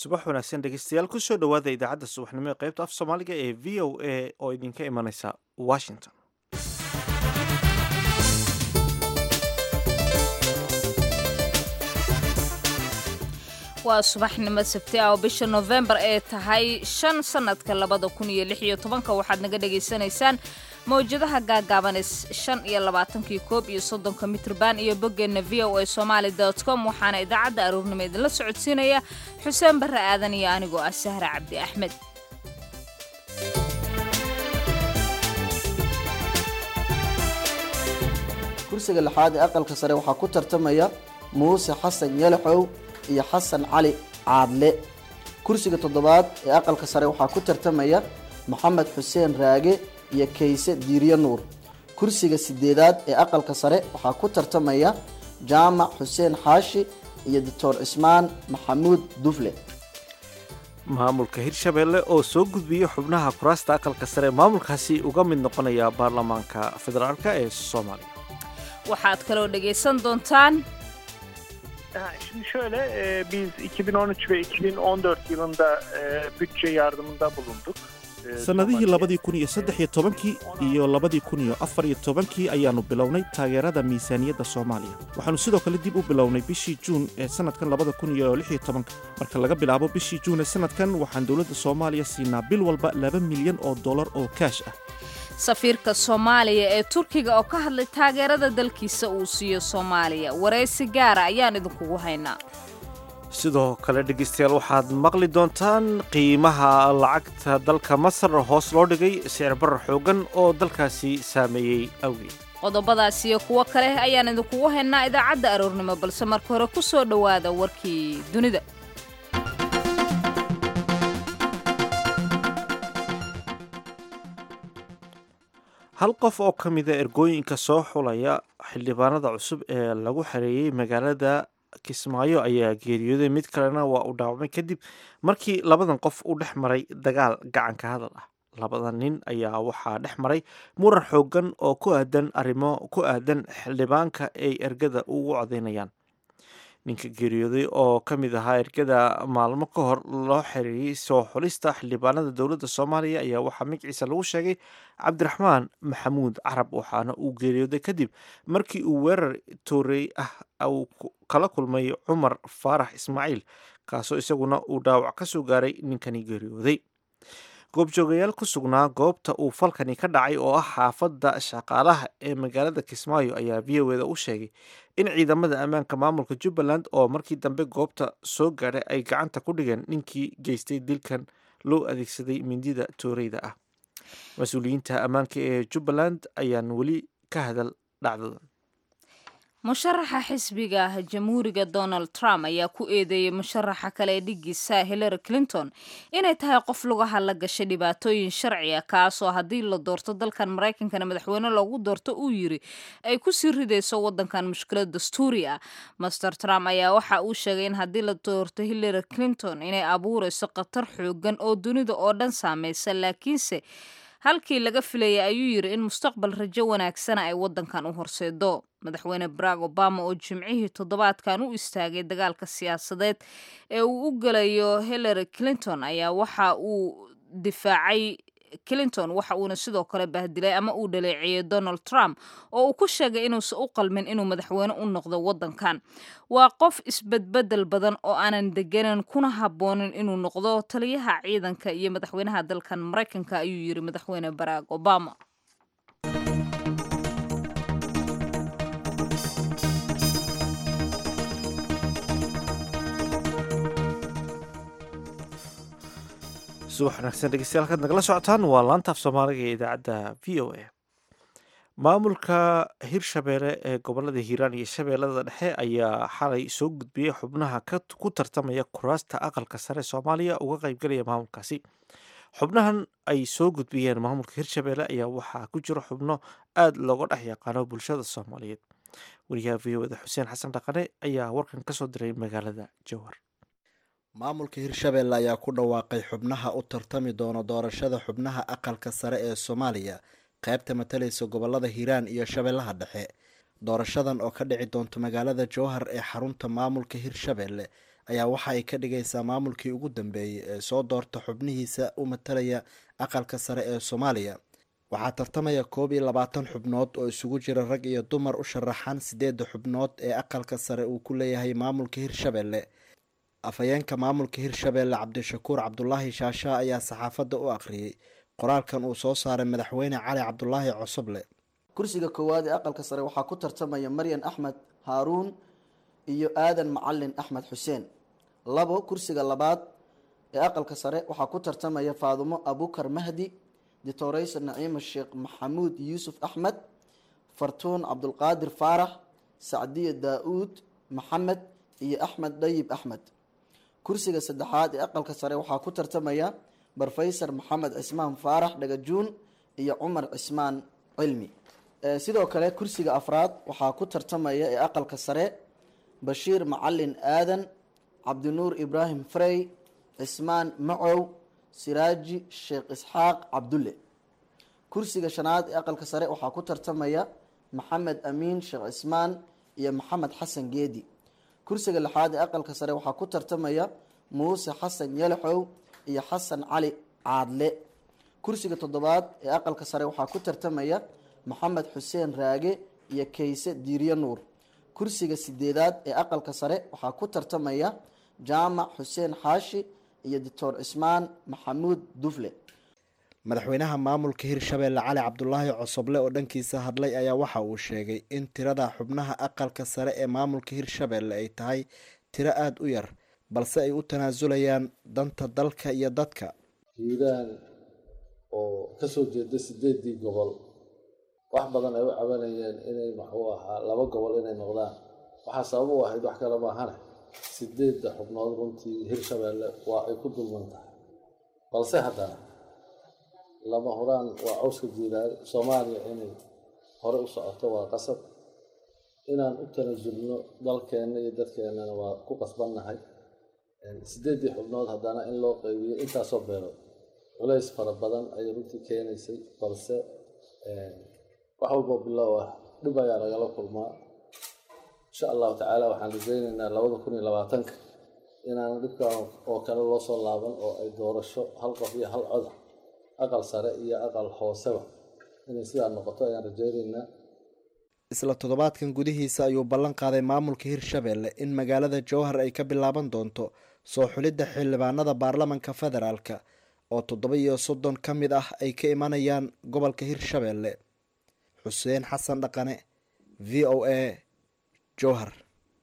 subax wanaagsan dhegeystayaal kusoo dhowaada idaacadda subaxnimo ee qaybta af soomaaliga ee v o a oo idinka imanaysa washington waa subaxnimo sabti ah oo bisha nofembar ee tahay shan sannadka labada kun iyo lix iyo tobanka waxaad naga dhagaysanaysaan mawjadaha gaagaaban shan iyo labaatankii koob iyo soddonka mitrban iyo boggeenna v o a somaali dot com waxaana idaacadda aroornimo idinla socodsiinaya xuseen barre aadan iyo anigoo ah sahra cabdi axmed kursiga lixaad ee aqalka sare waxaa ku tartamaya muuse xasan yalaxow iyo xasan cali caadle kursiga toddobaad ee aqalka sare waxaa ku tartamaya maxamed xuseen raage iyo kayse diiryo nuur kursiga sideedaad ee aqalka sare waxaa ku tartamaya jaamac xuseen xaashi iyo doctor cismaan maxamuud dufle maamulka hirshabeelle oo soo gudbiyey xubnaha kuraasta aqalka sare maamulkaasi uga mid noqonaya baarlamaanka federaalk ee soomaaliya waxaad kaloo dhagaysan doontaan Ha, Şimdi şöyle e, biz 2013 ve 2014 yılında e, bütçe yardımında bulunduk. E, sannadihii Somali'ye. labadii kun iyo saddex iyo tobankii iyo labadii kun iyo afar iyo tobankii ayaannu bilownay taageerada miisaaniyadda soomaaliya waxaannu sidoo kale dib u bilownay bishii juun ee sannadkan labada kun iyo lix iyo tobanka marka laga bilaabo bishii juun ee sannadkan waxaan dowladda soomaaliya siinaa bil walba laba milyan oo dollar oo kaash ah safiirka soomaaliya ee turkiga oo ka hadlay taageerada dalkiisa uu siiyo soomaaliya waraysi gaara ayaan idinkugu haynaa sidoo kale dhegeystayaal waxaad maqli doontaan qiimaha lacagta dalka masar hoos loo dhigay sicir barar xoogan oo dalkaasi saameeyey awgeed qodobadaas iyo kuwo kale ayaan idinkugu haynaa idaacadda aroornimo balse marka hore ku soo dhowaada warkii dunida hal qof oo ka mida ergooyinka soo xulaya xildhibaanada cusub ee lagu xareeyey magaalada kismaayo ayaa geeriyooday mid kalena waa uu dhaawacmay kadib markii labadan qof u dhex maray dagaal gacanka hadal ah labadan nin ayaa waxaa dhex maray muran xoogan oo ku aadan arrimo ku aadan xildhibaanka ay ergada ugu codaynayaan ninka geeriyooday oo ka mid ahaa ergada maalmo ka hor loo xereeyey soo xulista xildhibaanada dowladda soomaaliya ayaa waxaa magaciisa lagu sheegay cabdiraxmaan maxamuud carab waxaana uu geeriyooday kadib markii uu weerar toorey ah uu ku- kala kulmay cumar faarax ismaaciil kaasoo isaguna uu dhaawac ka soo gaaray ninkani geeriyooday goobjoogayaal ku sugnaa goobta uu falkani ka dhacay oo ah xaafadda shaqaalaha ee magaalada kismaayo ayaa v o eda u sheegay in ciidamada ammaanka maamulka jubbaland oo markii dambe goobta soo gaadhay ay gacanta ku dhigeen ninkii geystay dilkan loo adeegsaday mindida tooreyda ah mas-uuliyiinta ammaanka ee jubbaland ayaan weli ka hadal dhacdadan musharaxa xisbiga jamhuuriga donald trump ayaa ku eedeeyey musharaxa kale ee dhigiisa hillary clinton inay tahay qof lugaha la gashay dhibaatooyin sharci ah kaasoo haddii la doorto dalkan maraykankana madaxweyne loogu doorto uu yiri ay kusii ridayso wadankan mushkilad dastuuri ah master trump ayaa waxa uu sheegay in haddii la doorto hillary clinton inay abuurayso khatar xoogan oo dunida oo dhan saameysa laakiinse halkii laga filayay ayuu yiri in mustaqbal rajo wanaagsana ay wadankan u horseedo madaxweyne barack obama oo jimcihii toddobaadkan u istaagay dagaalka siyaasadeed ee uu u gelayo hillary clinton ayaa waxa uu difaacay clinton waxa uuna sidoo kale bahdilay ama uu dhaleeceeyey donald trump oo uu ku sheegay inuusan u qalmin inuu madaxweyne u noqdo wadankan waa qof isbedbedel badan oo aanan deganan kuna haboonin inuu noqdo taliyaha ciidanka iyo madaxweynaha dalkan maraykanka ayuu yiri madaxweyne barack obama subax wanaagsan dhegeystayaal halkaad nagala socotaan waa laantaaf soomaaliga ee idaacadda v o a maamulka hirshabeelle ee gobolada hiiraan iyo shabeellada dhexe ayaa xalay soo gudbiyey xubnaha ka- ku tartamaya kuraasta aqalka sare soomaaliya uga qaybgalaya maamulkaasi xubnahan ay soo gudbiyeen maamulka hirshabeelle ayaa waxaa ku jira xubno aada looga dhex yaqaano bulshada soomaaliyeed wariyaha v o da xuseen xasan dhaqane ayaa warkan kasoo diray magaalada jowhar maamulka hirshabeelle ayaa ku dhawaaqay xubnaha u tartami doona doorashada xubnaha aqalka sare ee soomaaliya qaybta matalaysa gobolada hiiraan iyo shabeellaha dhexe doorashadan oo ka dhici doonta magaalada jowhar ee xarunta maamulka hirshabeelle ayaa waxa ay ka dhigaysaa maamulkii ugu dambeeyey ee soo doorta xubnihiisa u matalaya aqalka sare ee soomaaliya waxaa tartamaya koob iyo labaatan xubnood oo isugu jira rag iyo dumar u sharaxan sideedda xubnood ee aqalka sare uu ku leeyahay maamulka hirshabelle afhayeenka maamulka hirshabelle cabdishakuur cabdulaahi shaasha ayaa saxaafadda u akhriyey qoraalkan uu soo saaray madaxweyne cali cabdulaahi cosoble kursiga koowaad ee aqalka sare waxaa ku tartamaya maryan axmed haaruun iyo aadan macalin axmed xuseen labo kursiga labaad ee aqalka sare waxaa ku tartamaya faadumo abukar mahdi ditoreysa naciima sheekh maxamuud yuusuf axmed fartuun cabdulqaadir faarax sacdiya daa-uud maxamed iyo axmed dhayib axmed kursiga saddexaad ee aqalka sare waxaa ku tartamaya barfaysar maxamed cismaan faarax dhagajuun iyo cumar cismaan cilmi sidoo kale kursiga afraad waxaa ku tartamaya ee aqalka sare bashiir macalin aadan cabdinuur ibraahim frey cismaan macow siraaji sheekh isxaaq cabdulle kursiga shanaad ee aqalka sare waxaa ku tartamaya maxamed amiin sheekh cismaan iyo maxamed xasan geedi kursiga lixaad ee aqalka sare waxaa ku tartamaya muuse xasan yalaxow iyo xasan cali caadle kursiga toddobaad ee aqalka sare waxaa ku tartamaya maxamed xuseen raage iyo kayse diiryo nuur kursiga sideedaad ee aqalka sare waxaa ku tartamaya jaamac xuseen xaashi iyo doctor cismaan maxamuud dufle madaxweynaha maamulka hirshabelle cali cabdulaahi cosoble oo dhankiisa hadlay ayaa waxa uu sheegay in tirada xubnaha aqalka sare ee maamulka hirshabelle ay tahay tiro aada u yar balse ay u tanaasulayaan danta dalka iyo dadka hiiraan oo kasoo jeeda sideedii gobol wax badan ay u cabanayeen inay maxuu ahaa laba gobol inay noqdaan waxaa sabab u ahayd wax kale maahane sideedda xubnood runtii hirshabelle waa ay ku dulman tahay balse haddana lama huraan waa cawska jiilaal soomaaliya inay hore u socoto waa qasab inaan u tanasulno dalkeenna iyo dadkeennana waa ku qasbannahay sideeddii xubnood haddana in loo qeybiyo intaasoo beelood culays fara badan ayay runtii keenaysay balse wax walboo bilow ah dhib ayaa lagala kulmaa insha allahu tacaala waxaan rajaynaynaa labada kun iyo labaatanka inaan dhibkan oo kale loo soo laaban oo ay doorasho hal qof iyo hal coda aqal sare iyo aqal hooseba inay sidaa noqoto ayaan rajaynaynaa isla toddobaadkan gudihiisa ayuu ballan qaaday maamulka hirshabelle in magaalada jowhar ay ka bilaaban doonto soo xulidda xildhibaanada baarlamanka federaalka oo toddoba iyo soddon ka mid ah ay ka imanayaan gobolka hirshabelle xuseen xasan dhaqane v o a jowhar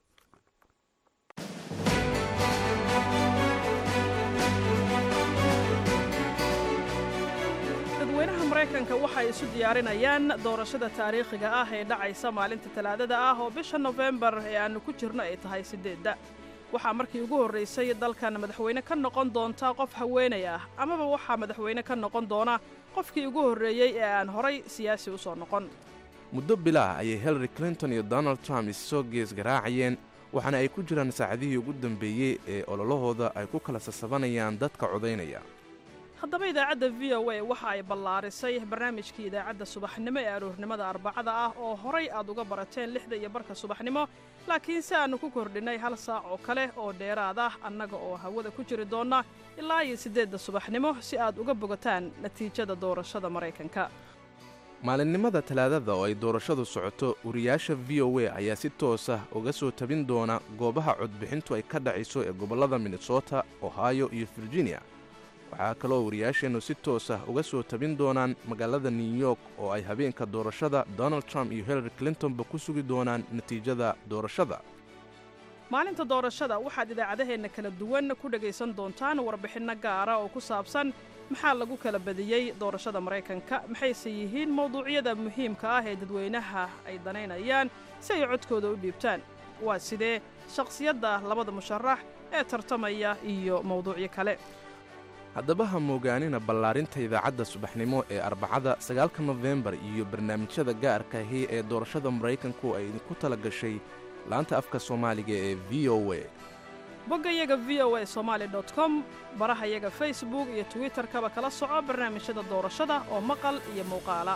dadweynaha maraykanka waxay isu diyaarinayaan doorashada taariikhiga ah ee dhacaysa maalinta talaadada ah oo bisha nofembar ee aannu ku jirno ay tahay siddeedda waxaa markii ugu horraysay dalkan madaxweyne ka noqon doonta qof haweenay ah amaba waxaa madaxweyne ka noqon doona qofkii ugu horreeyey ee aan horay siyaasi u soo noqon muddo bilaah ayay hillary clinton iyo donald trump issoo gees garaacayeen waxaana ay ku jiraan saacadihii ugu dambeeyey ee ololahooda ay ku kala sasabanayaan dadka codaynaya haddaba idaacadda v o a waxa ay ballaarisay barnaamijkii idaacadda subaxnimo ee aroornimada arbacada ah oo horay aad uga barateen lixda iyo barka subaxnimo laakiin si aannu ku kordhinnay hal saac oo kale oo dheeraad ah annaga oo hawada ku jiri doonna ilaa iyo siddeedda subaxnimo si aad uga bogataan natiijada doorashada maraykanka maalinimada talaadada oo ay doorashadu socoto wariyaasha v o a ayaa si toos ah uga soo tabin doona goobaha codbixintu ay ka dhacayso ee gobollada minnesota ohio iyo virginia waxaa kaloo wariyaasheennu si toos ah uga soo tabin doonaan magaalada new york oo ay habeenka doorashada donald trump iyo hillary clintonba ku sugi doonaan natiijada doorashada maalinta doorashada waxaad idaacadaheenna kala duwan ku dhegaysan doontaan warbixinno gaara oo ku saabsan maxaa lagu kala badiyey doorashada maraykanka maxayse yihiin mawduucyada muhiimka ah ee dadweynaha ay danaynayaan si ay codkooda u dhiibtaan waa sidee shakhsiyadda labada musharax ee tartamaya iyo mawduucyo kale haddaba ha moogaanina ballaarinta idaacadda subaxnimo ee arbacada sagaalka nofembar iyo barnaamijyada gaarka ahi ee doorashada maraykanku ay idinku tala gashay laanta afka soomaaliga ee v o a boggayaga v o a somaali dot com barahayaga facebook iyo twitterkaba kala soco barnaamijyada doorashada oo maqal iyo muuqaala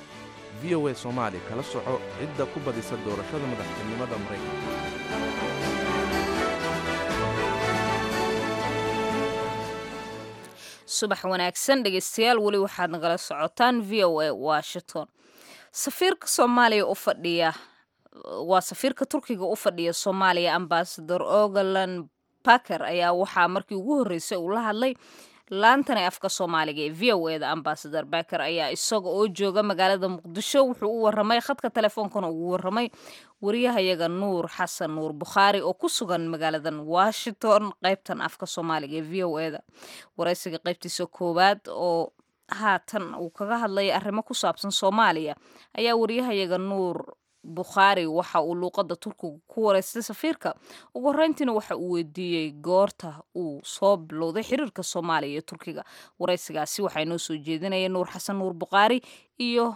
v o a soomaali kala soco cidda ku badisa doorashada madaxtinimada maraykanka subax wanaagsan dhegeystayaal weli waxaad nagala socotaan v o a washington safiirka soomaaliya u fadhiya waa safiirka turkiga u fadhiya soomaaliya ambasador ogalan baker ayaa waxaa markii ugu horreysay uu la hadlay laantan ee afka soomaaliga ee v o eda ambasador baker ayaa isaga oo jooga magaalada muqdisho wuxuu u waramay khadka teleefoonkana ugu waramay wariyahayaga nuur xasan nuur bukhaari oo ku sugan magaaladan washington qaybtan afka soomaaliga ee v o eda waraysiga qaybtiisa koowaad oo haatan uu kaga hadlayay arrimo ku saabsan soomaaliya ayaa wariyahayaga nuur bukhaari waxa uu luuqadda turkiga ku wareystay safiirka ugu horreyntiina waxa uu weydiiyey goorta uu soo bilowday xiriirka soomaaliya iyo turkiga waraysigaasi waxaa inoo soo jeedinaya nuur xasan nuur bukhaari iyo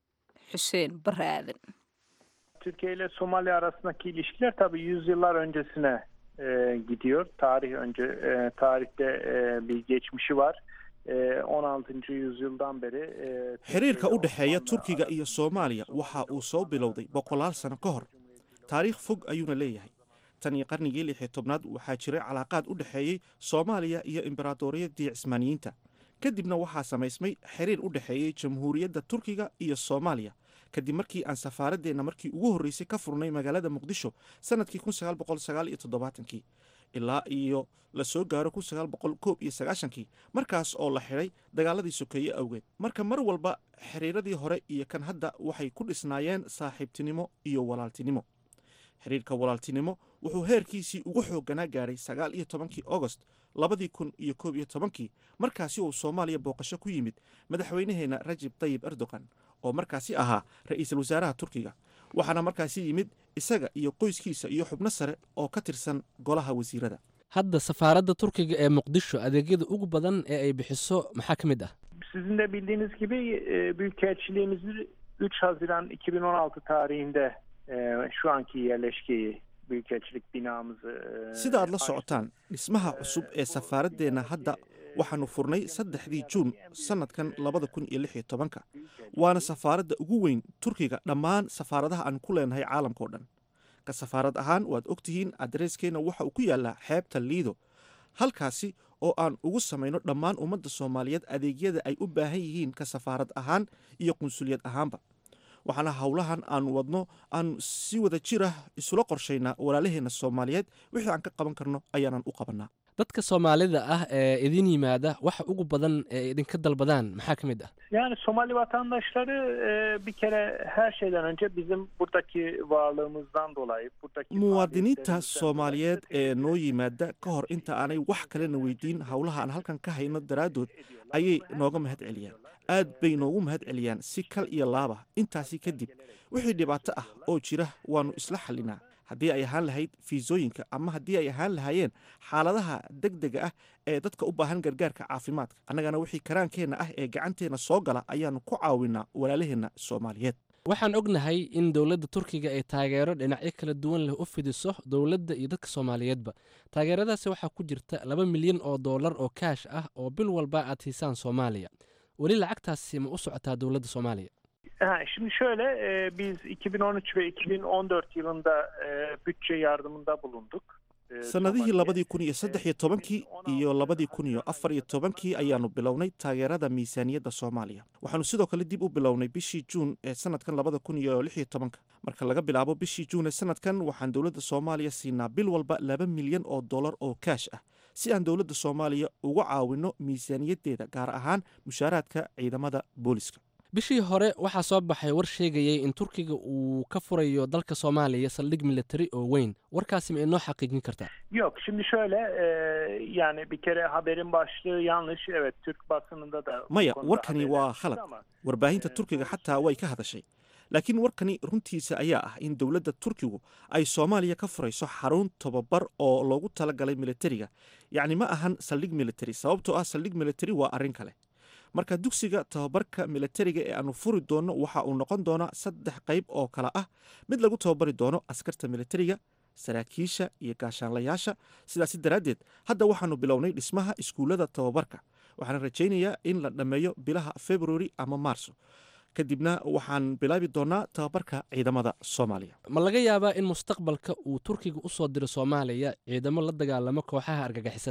xuseen bare aadan Türkiye ile Somali arasındaki ilişkiler tabii yüzyıllar öncesine e, gidiyor. Tarih önce e, tarihte e, bir geçmişi var. E, 16. yüzyıldan beri e, xiriirka u dhexeeya Osmanlı- turkiga iyo soomaaliya waxa uu soo bilowday boqolaal sano ka hor taariikh fog ayuuna leeyahay tan iyo qarnigii lix iyo tobnaad waxaa jiray calaaqaad u dhexeeyey soomaaliya iyo imberaadoriyadii cismaaniyiinta kadibna waxaa samaysmay xiriir u dhexeeyey jamhuuriyadda turkiga iyo soomaaliya kadib markii aan safaaradeenna markii ugu horreysay ka furnay magaalada muqdisho sannadkii kun sagaal boqol sagaal iyo toddobaatankii ilaa iyo la soo gaaro kun sagaal boqol koob iyo sagaashankii markaas oo la xidhay dagaaladii sokeeye awgeed marka mar walba xiriiradii hore iyo kan hadda waxay ku dhisnaayeen saaxiibtinimo iyo walaaltinimo xiriirka walaaltinimo wuxuu heerkiisii ugu xoogganaa gaadhay sagaal iyo tobankii ogost labadii kun iyo koob iyo tobankii markaasi uu soomaaliya booqasho ku yimid madaxweynaheenna rajib tayib erdogan oo markaasi ahaa ra'iisul wasaaraha turkiga waxaana markaasi yimid isaga iyo qoyskiisa iyo xubno sare oo ka tirsan golaha wasiirada hadda safaaradda turkiga ee muqdisho adeegyada ugu badan ee ay bixiso maxaa ka mid ah Sizin de bildiğiniz gibi e, Büyükelçiliğimizi 3 Haziran 2016 tarihinde e, şu anki yerleşkeyi Büyükelçilik binamızı e, sida aad la açtık. socotaan dhismaha cusub ee safaaradeenna hadda waxaanu furnay saddexdii juun sannadkan labada kun iyo lix iyo tobanka waana safaaradda ugu weyn turkiga dhammaan safaaradaha aan ku leenahay caalamka oo dhan ka safaarad ahaan waad ogtihiin adreeskeenna waxa uu ku yaallaa xeebta liido halkaasi oo aan ugu samayno dhammaan ummadda soomaaliyeed adeegyada ay u baahan yihiin ka safaarad ahaan iyo qunsuliyad ahaanba waxaana howlahan aan wadno aan si wada jir ah isula qorshaynaa walaalaheenna soomaaliyeed wixii aan ka qaban karno ayaanan u qabannaa dadka soomaalida ah ee idin yimaada waxa ugu badan ee idinka dalbadaan maxaa ka mid ah Yani Somali vatandaşları e, bir kere her şeyden önce bizim buradaki varlığımızdan dolayı buradaki muwaadiniinta faaliyetlerimizden soomaaliyeed dolayı ee noo yimaada ka hor inta aanay wax kalena weydiin howlaha aan halkan ka hayno daraaddood ayay nooga mahad celiyaan aad bay noogu mahad celiyaan si kal iyo laaba intaasi kadib wixii dhibaato ah oo jira waannu isla xallinaa haddii ay ahaan lahayd fiisooyinka ama haddii ay ahaan lahaayeen xaaladaha degdega ah ee dadka u baahan gargaarka caafimaadka annagana wixii karaankeenna ah ee gacanteenna soo gala ayaannu ku caawinaa walaalaheenna soomaaliyeed waxaan ognahay in dowladda turkiga ay taageero dhinacyo kala duwan leh u fidiso dowladda iyo dadka soomaaliyeedba taageeradaasi waxaa ku jirta laba milyan oo dollar oo kaash ah oo bil walba aad siisaan soomaaliya weli lacagtaasi ma u socotaa dowladda soomaaliya Ha, şimdi şöyle e, biz 2013 ve 2014 yılında e, bütçe yardımında bulunduk. E, sannadihii Somali'ye. labadii kun iyo saddex iyo tobankii iyo labadii kun iyo afar iyo tobankii ayaannu bilownay taageerada miisaaniyadda soomaaliya waxaannu sidoo kale dib u bilownay bishii juun ee sannadkan labada kun iyo lix iyo tobanka marka laga bilaabo bishii juun ee sannadkan waxaan dowladda soomaaliya siinaa bil walba laba milyan oo dollar oo kaash ah si aan dowladda soomaaliya uga caawinno miisaaniyaddeeda gaar ahaan mushaaraadka ciidamada booliska bishii hore waxaa soo baxay war sheegayay in turkiga uu ka furayo dalka soomaaliya saldhig militari oo weyn warkaasi ma inoo xaqiijin kartaa Yok şimdi şöyle e, yani bir kere haberin başlığı yanlış. Evet Türk basınında da bu maya konuda warkani haberler waa çıktı khalad ama, warbaahinta turkiga xataa way ka hadashay laakiin warkani runtiisa ayaa ah in dowladda turkigu ay soomaaliya ka furayso xarun tobabar oo loogu talagalay militariga yacni ma ahan saldhig militari sababtoo ah saldhig militari waa arrin kale marka dugsiga tababarka militariga ee aanu furi doonno waxa uu noqon doonaa saddex qayb oo kale ah mid lagu tababari doono askarta militariga saraakiisha iyo gaashaanlayaasha sidaasi daraaddeed hadda waxaanu bilownay dhismaha iskuullada tababarka waxaan rajaynayaa in la dhammeeyo bilaha februari ama maarso kadibna waxaan bilaabi doonaa tababarka ciidamada soomaaliya ma laga yaabaa in mustaqbalka uu turkiga u soo diro soomaaliya ciidamo la dagaalamo kooxaha argagixisada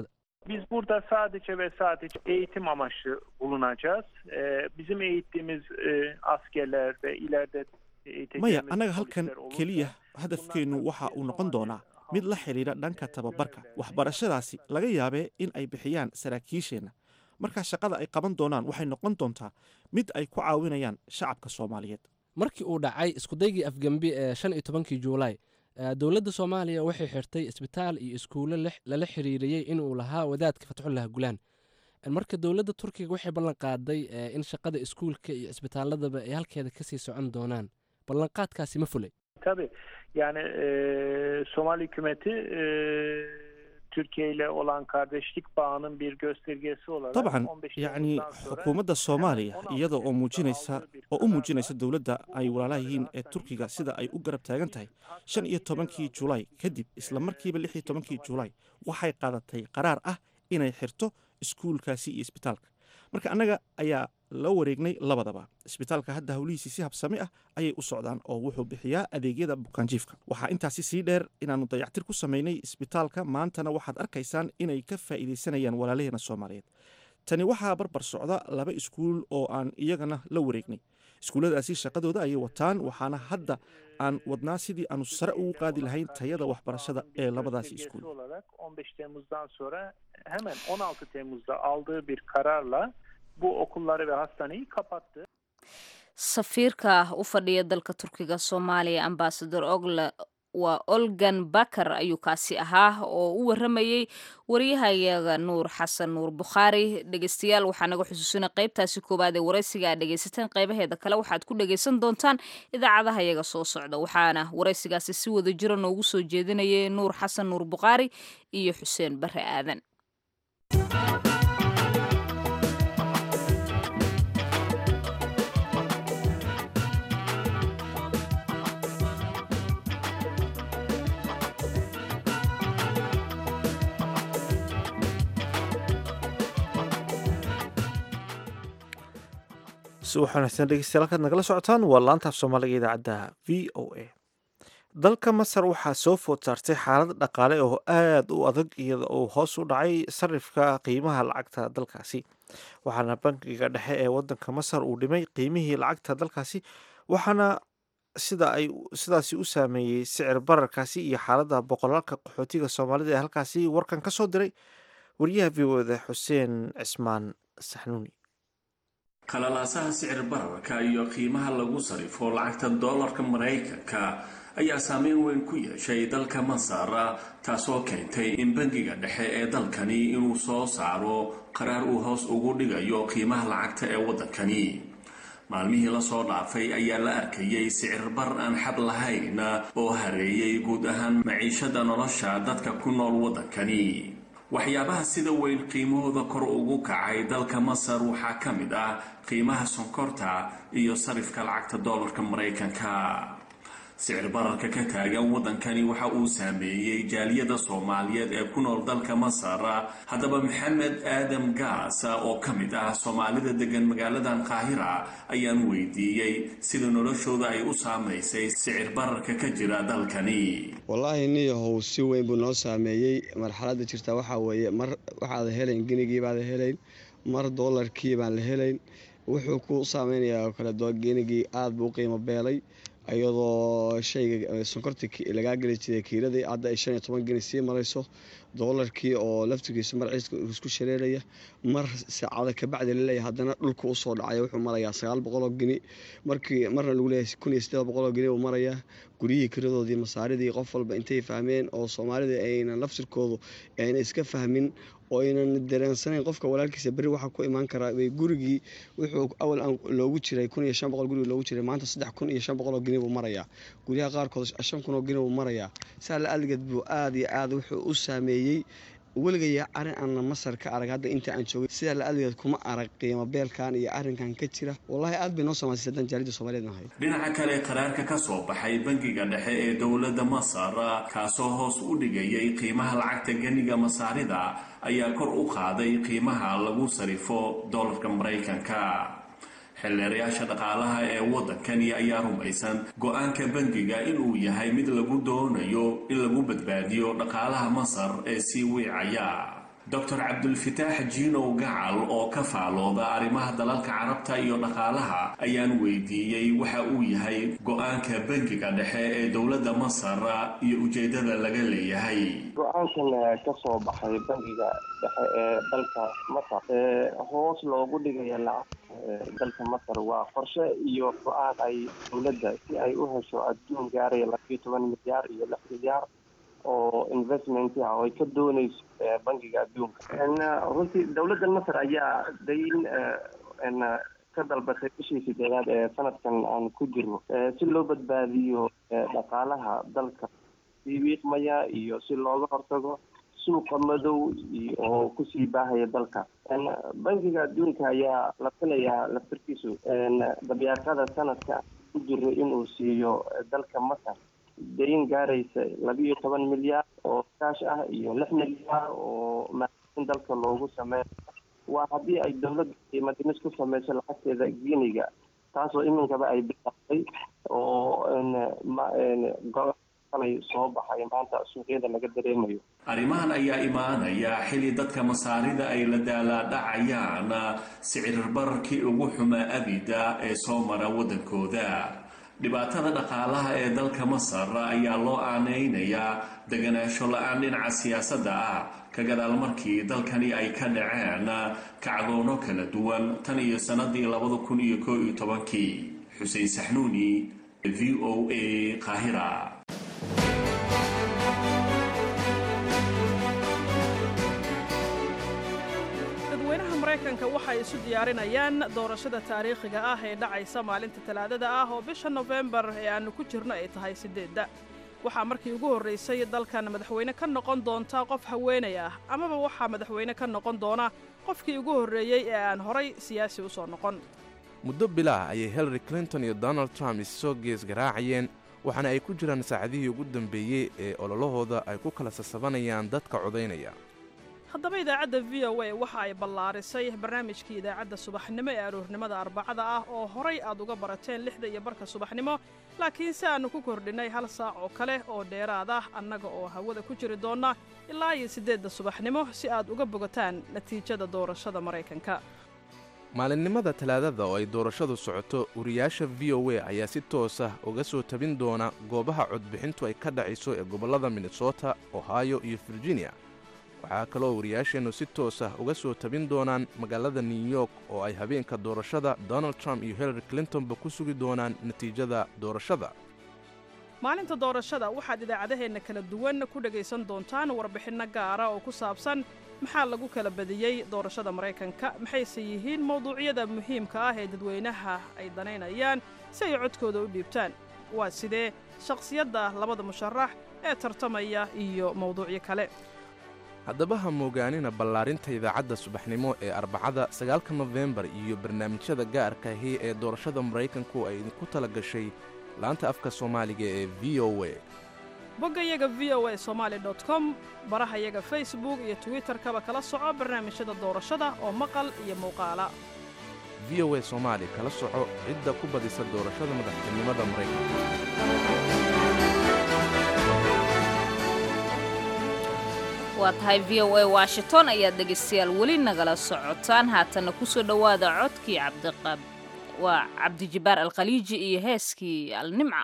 Biz burada sadece ve sadece eğitim amaçlı bulunacağız. Ee, bizim eğittiğimiz e, askerler ve ileride eğiteceğimiz maya annaga halkan polisler olursa keliya hadafkeennu waxa uu noqon doonaa mid la xidhiidha dhanka tababarka waxbarashadaasi laga yaabee in ay bixiyaan saraakiisheenna markaa shaqada ay qaban doonaan waxay noqon doontaa mid ay ku caawinayaan shacabka soomaaliyeed markii uu dhacay iskudaygii afgembi ee shan iyo tobankii juulaay eh, dowladda soomaaliya waxay xirtay isbitaal iyo iskuulo lix- lala xiriiriyey inuu lahaa wadaadka fatxullah gulaan Eh, marka dowladda turkiga waxay ballan qaaday eh, in shaqada iskuulka iyo isbitaaladaba ay halkeeda kasii socon doonaan ballanqaadkaasi ma fulay Tabii yani e, Somali hükümeti e, Türkiye ile olan kardeşlik bağının bir göstergesi olarak dabcan 15 yacni Temmuz'dan sonra xukuumadda soomaaliya hemen 16 iyada oo Temmuz'da muujinaysa aldığı bir oo u kararla muujinaysa dowladda ay walaalaha yihiin ee turkiga sida ay u garab taagan tahay shan iyo tobankii julaay kadib isla markiiba lix iyo tobankii julaay waxay qaadatay qaraar ah inay xirto iskuulkaasi iyo isbitaalka marka annaga ayaa la wareegnay labadaba isbitaalka hadda howlihiisii si habsami ah ayay u socdaan oo wuxuu bixiyaa adeegyada bukaanjiifka waxaa intaasi sii dheer inaannu dayactir ku samaynay isbitaalka maantana waxaad arkaysaan inay ka faa'iidaysanayaan walaalaheena soomaaliyeed tani waxaa barbar socda laba iskuul oo aan iyagana la wareegnay iskuulladaasi shaqadooda ayay wataan waxaana hadda aan wadnaa sidii aanu sare ugu qaadi lahayn tayada waxbarashada ee labadaasi göstergesi iskuul olarak 15 Temmuz'dan sonra hemen 16 Temmuz'da aldığı bir kararla bu okulları ve hastaneyi kapattı. safiirka u fadhiya dalka turkiga soomaaliya ambasador ogle waa olgan bakar ayuu kaasi ahaa oo u waramayey wariyahayaga nuur xasan nuur bukhaari dhegeystayaal waxaa naga xusuusina qaybtaasi koowaad ee waraysiga aad dhegeysateen qaybaheeda kale waxaad ku dhegeysan doontaan idaacadaha yaga soo socda waxaana waraysigaasi si wada jira noogu soo jeedinayay nuur xasan nuur bukhaari iyo xuseen bare aadan si waxaanaysan dhegeystayaal halkaad nagala socotaan waa laantaaf soomaaliga idaacadda v o a dalka masar waxaa soo food saartay xaalad dhaqaale oo aada u adag iyada oo hoos u dhacay sarifka qiimaha lacagta dalkaasi waxaana bankiga dhexe ee wadanka masar uu dhimay qiimihii lacagta dalkaasi waxaana sida ay sidaasi u saameeyey sicir bararkaasi iyo xaaladda boqolaalka qaxootiga soomaalida ee halkaasi warkan ka soo diray wariyaha v o da xuseen cismaan saxnuuni qalalaasaha sicir bararka iyo qiimaha lagu sarifo lacagta doolarka maraykanka ayaa saameyn weyn ku yeeshay dalka masar taasoo keentay in bangiga dhexe ee dalkani inuu soo saaro qaraar uu hoos ugu dhigayo qiimaha lacagta ee waddankani maalmihii lasoo dhaafay ayaa la arkayay sicir bar aan xad lahayn oo hareeyay guud ahaan maciishada nolosha dadka ku nool waddankani waxyaabaha sida weyn qiimahooda kor ugu kacay dalka masar waxaa ka mid ah qiimaha sonkorta iyo sarifka lacagta doolarka maraykanka sicir bararka ka taagan waddankani waxa uu saameeyey jaaliyada soomaaliyeed ee ku nool dalka masar haddaba maxamed aadam gaas oo ka mid ah soomaalida degan magaaladan qaahira ayaan weydiiyey sida noloshooda ay u saamaysay sicir bararka ka jira dalkani wallaahi niyahow si weyn buu noo saameeyey marxaladda jirta waxaa weeye mar waxaada helayn genigii baada helayn mar doolarkii baan la helayn wuxuu ku saameynayaa oo kale genigii aada buu u qiimo beelay iyadoo shayga sonkorta lagaa geli jiray kiiladii hadda ay shan iyo toban geni sii marayso doolarkii oo laftigiisu marciiska isku shareeraya mar saacada kabacdi laleeyahay haddana dhulka usoo dhacaya wuxuu marayaa sagaal boqoloo geni markii marna lagu leeyahay kun iyo siddeed boqoloo geni uu marayaa guryihii kiradoodii masaaridii qof walba intay fahmeen oo soomaalida aynan laftirkoodu ayna iska fahmin oo aynan dareensanayn qofka walaalkiisa berri waxaa ku imaan karaa gurigii wuxuu awal loogu jiray kun iyo shan boqol gurigi loogu jiray maanta saddex kun iyo shan boqoloo geni buu marayaa guryaha qaarkood shan kun oo geni buu marayaa saa la aligeed buu aada iyo aada wuxuu u saameeyey weligaya arrin aanna masar ka arag hadda inta aan joogay sidaa la aligeed kuma arag qiimo beelkan iyo arrinkan ka jira wallaahi aad bay noo samaysay haddaan jaalida soomaliyeed nahay dhinaca kale qaraarka ka soo baxay bangiga dhexe ee dowladda masar kaasoo hoos u dhigayay qiimaha lacagta geniga masaarida ayaa kor u qaaday qiimaha lagu sarifo doolarka maraykanka xildheerayaasha dhaqaalaha ee waddankani ayaa rumaysan go-aanka bangiga inuu yahay mid lagu doonayo in lagu badbaadiyo dhaqaalaha masar ee sii wiicaya doctor cabdulfitaax jiinow gacal oo ka faalooda arrimaha dalalka carabta iyo dhaqaalaha ayaan weydiiyey waxa uu yahay go-aanka bangiga dhexe ee dowladda masar iyo ujeedada laga leeyahay go-aankan ka soo baxay bangiga dhexe ee dalka masar ee hoos loogu dhigaya lacagta dalka masar waa qorshe iyo go-aan ay dowladda si ay u hesho adduun gaaraya labayo toban milyaar iyo lix milyaar oo investment ah oo ay ka dooneyso bangiga adduunka runtii dowladda masar ayaa dayn ka dalbatay bishii sideedaad ee sanadkan aan ku jirno si loo badbaadiyo dhaqaalaha dalka sii wiiqmaya iyo si looga hortago suuqa madow oo kusii baahaya dalka bangiga adduunka ayaa la filayaa laftarkiisu dabyaaqada sanadka ku jiro inuu siiyo dalka masar dayn gaaraysa labiiyo toban milyaar oo kaash ah iyo lix milyaar oo maalin dalka loogu sameeyo waa haddii ay dowladda qiimadimis ku sameyso lacagteeda guiniga taasoo iminkaba ay bilaabtay oo kalay soo baxay maanta suuqyada laga dareemayo arrimahan ayaa imaanaya xilli dadka masaarida ay la daalaadhacayaan sicir bararkii ugu xumaa abida ee soo mara waddankooda dhibaatada dhaqaalaha ee dalka masar ayaa loo aaneynayaa deganaansho la-aan dhinaca siyaasadda ah ka gadaal markii dalkani ay ka dhaceen kacdoono kala duwan tan iyo sannadii labada kun iyo koo iyo tobankii xuseen saxnuuni v o a qaahira dadweynaha maraykanka waxay isu diyaarinayaan doorashada taariikhiga ah ee dhacaysa maalinta talaadada ah oo bisha nofembar ee aannu ku jirno ay tahay siddeedda waxaa markii ugu horraysay dalkan madaxweyne ka noqon doonta qof haweenay ah amaba waxaa madaxweyne ka noqon doona qofkii ugu horreeyey ee aan horay siyaasi u soo noqon muddo bilaah ayay hillary clinton iyo donald trump issoo gees garaacayeen waxaana ay ku jiraan saacadihii ugu dambeeyey ee ololahooda ay ku kala sasabanayaan dadka codaynaya haddaba idaacadda v o a waxa ay ballaarisay barnaamijkii idaacadda subaxnimo ee aroornimada arbacada ah oo horay aad uga barateen lixda iyo barka subaxnimo laakiin si aannu ku kordhinnay hal saac oo kale oo dheeraad ah annaga oo hawada ku jiri doonna ilaa iyo siddeedda subaxnimo si aad uga bogataan natiijada doorashada maraykanka maalinimada talaadada oo ay doorashadu socoto wariyaasha v o a ayaa si toos ah uga soo tabin doona goobaha codbixintu ay ka dhacayso ee gobollada minnesota ohio iyo virginia waxaa kaloo wariyaasheennu si toos ah uga soo tabin doonaan magaalada new york oo ay habeenka doorashada donald trump iyo hillary clintonba ku sugi doonaan natiijada doorashada maalinta doorashada waxaad idaacadaheenna kala duwan ku dhegaysan doontaan warbixinno gaara oo ku saabsan maxaa lagu kala badiyey doorashada maraykanka maxayse yihiin mawduucyada muhiimka ah ee dadweynaha ay danaynayaan si ay codkooda u dhiibtaan waa sidee shakhsiyadda labada musharax ee tartamaya iyo mawduucyo kale haddaba ha moogaanina ballaarinta idaacadda subaxnimo ee arbacada sagaalka nofembar iyo barnaamijyada gaarka ahi ee doorashada maraykanku ay idinku tala gashay laanta afka soomaaliga ee v o a boggayaga v o a somaali dot com barahayaga facebook iyo twitterkaba kala soco barnaamijyada doorashada oo maqal iyo muuqaala v o a soomaali kala soco cidda ku badisa doorashada madaxtinimada maraykanka waa tahay v o a washington ayaad dhegaystayaal weli nagala socotaan haatanna ku soo dhowaada codkii cabdiqab waa cabdijibaar alkhaliiji iyo heeskii alnimca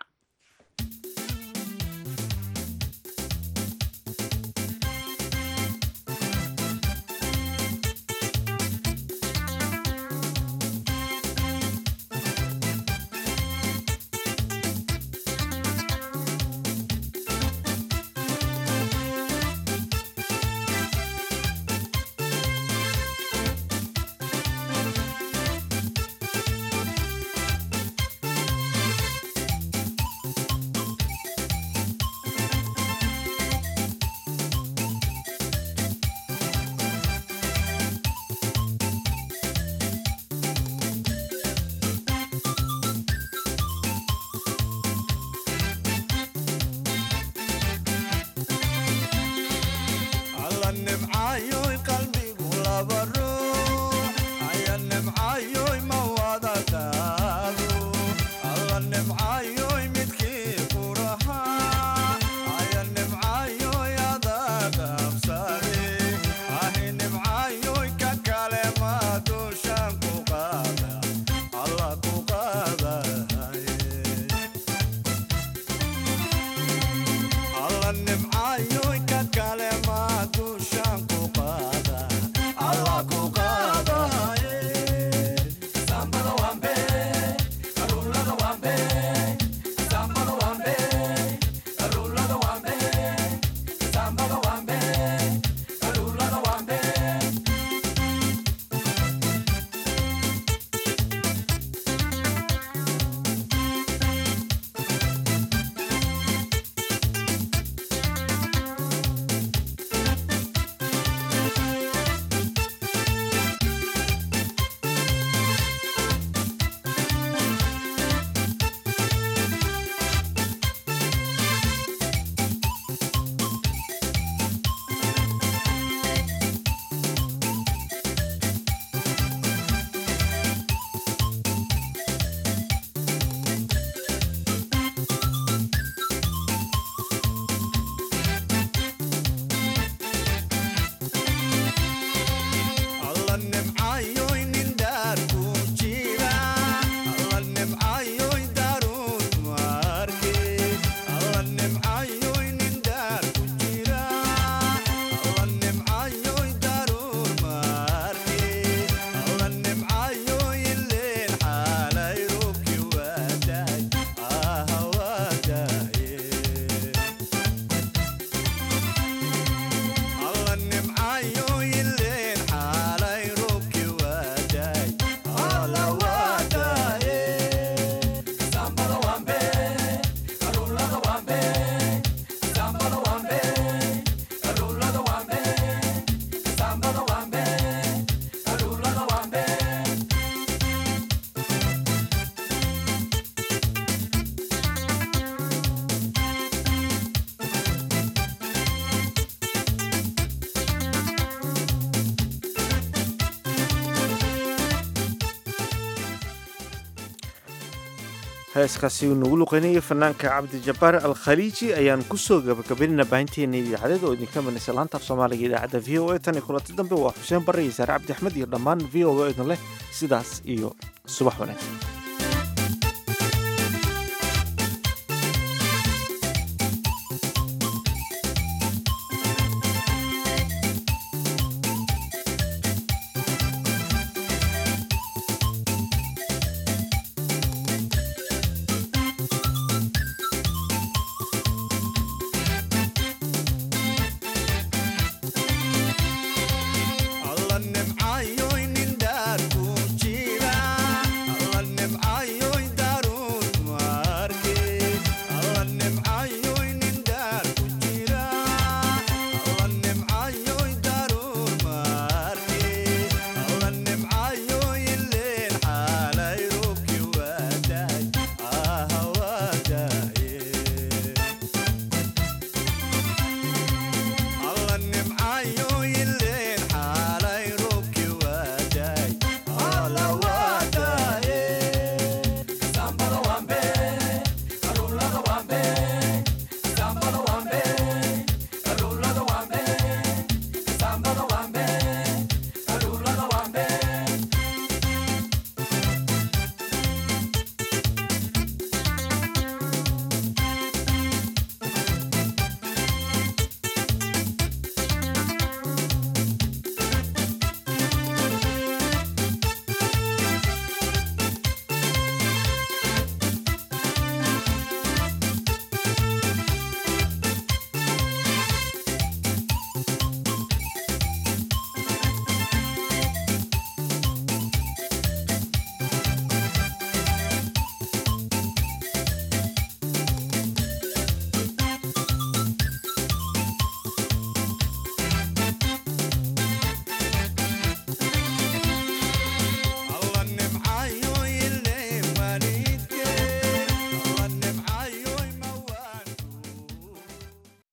heeskaasi uu nagu luqeynayay fanaanka cabdijabbaar al khaliiji ayaan kusoo gabagabaynayna baahinteena idaacadeed oo idinka manaysa laanta af soomaaliga idaacadda v o a tan iyo kulanti dambe waa xuseen barre iyo saare cabdi axmed iyo dhammaan v o a idin leh sidaas iyo subax wanaagsan